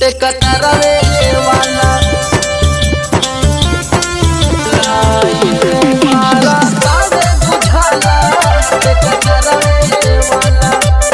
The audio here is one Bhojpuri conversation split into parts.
ते कटरवे वाला लाइन मारा तावे बुझाला ते कटरवे वाला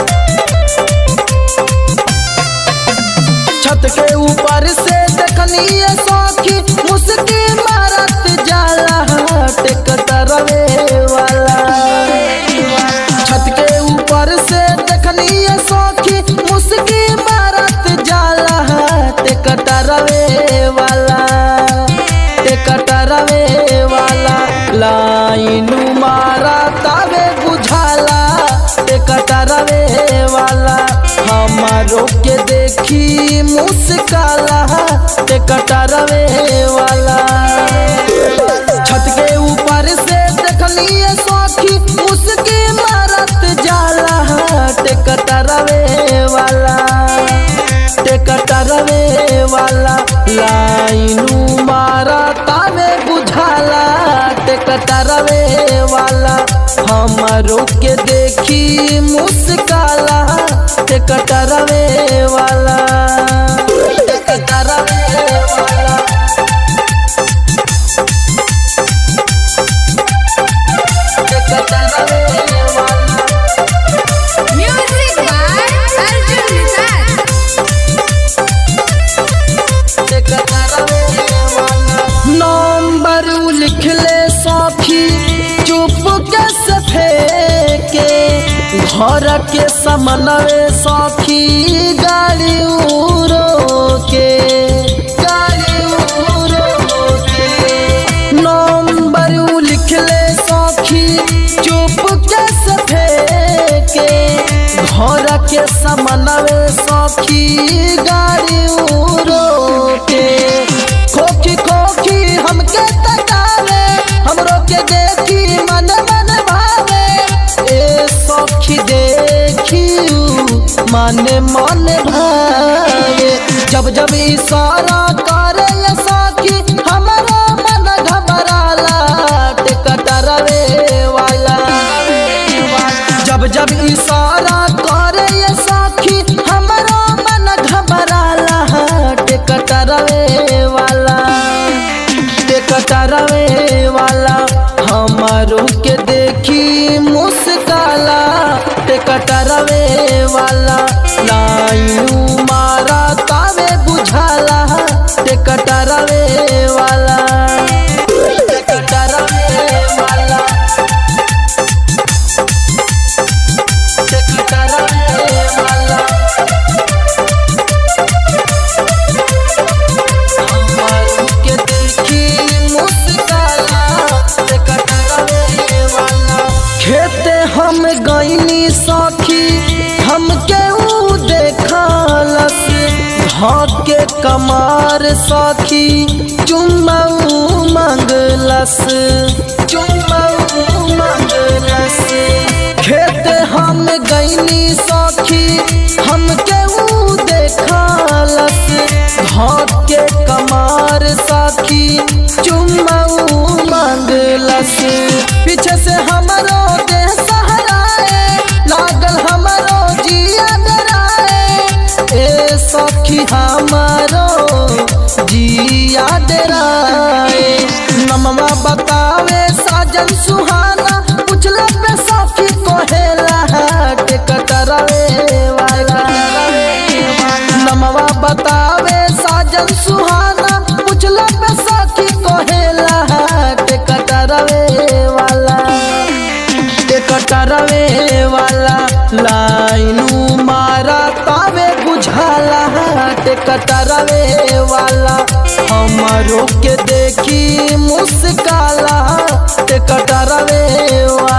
छत के ऊपर से देखनी ये सौखी मुस्की मारत जाला टेकटरवे वाला छत के ऊपर से देखनी ये सौखी मुस्की मारत जाला टेकटरवे वाला टेकटरवे वाला लाइन मारा तावे बुझाला टेकटरवे वाला हमारो के देखी मुस्काला टेकटरवे वाला छत के ऊपर से देखनी ये सौखी मुस्की मारत जाला टेकटरवे वाला टेकटरवे वाला लाइनू मारा तावे बुझाला टेकटरवे वाला हमारो के देखी मुस्काला टेकटरवे वाला टेकटरवे वाला टेकटरवे वाला Music by Arjun Nisar. Number लिख ले सौखी चुप के सफे के घर के समनवे सौखी गाड़ी उरो के गाड़ी उरो के नंबर लिख ले सौखी चुप के सफे के घर के समनवे सौखी गाड़ी उरो के खोखी खोखी हमके तकावे हमरो के देखी मन मन भावे ए सौखी देखी मन मन भावे जब जब इशारा करे ये सौखी हमारा मन घबराला टिकटरवे वाला जब जब इशारा करे ये साखी हमारा मन घबराला टेकटरवे वाला टेकटरवे वाला हमारो के देखी मुस्काला टेकटरवे वाला लायू मारा तावे बुझाला टेकटरवे वाला टेकटरवे वाला टेकटरवे वाला हमारू के देखी मुस्काला टेकटरवे वाला खेते हम गईनी सखी हमके ऊ देखलस भाग्य कमार सखी चुम्माऊ मंगलस चुम्माऊ मंगलस खेत हम गईनी सखी हमके ऊ देखलस भाग्य कमार सखी चुम्माऊ मंगलस पीछे से हमरो देह सहराए लागल हमरो जिया डराए ए सखी हमारो जिया डराए नमवा बतावे साजन सुहाना पुछला पे सखी कोहेला टेकटरवे वाला नमवा बतावे साजन सुहाना पुछला पे सखी कोहेला टेकटरवे वाला टेकटरवे वाला लाइनू मारा तावे बुझाला टेकटरवे वाला हमारो के देखी मुस्काला टेकटरवे वाला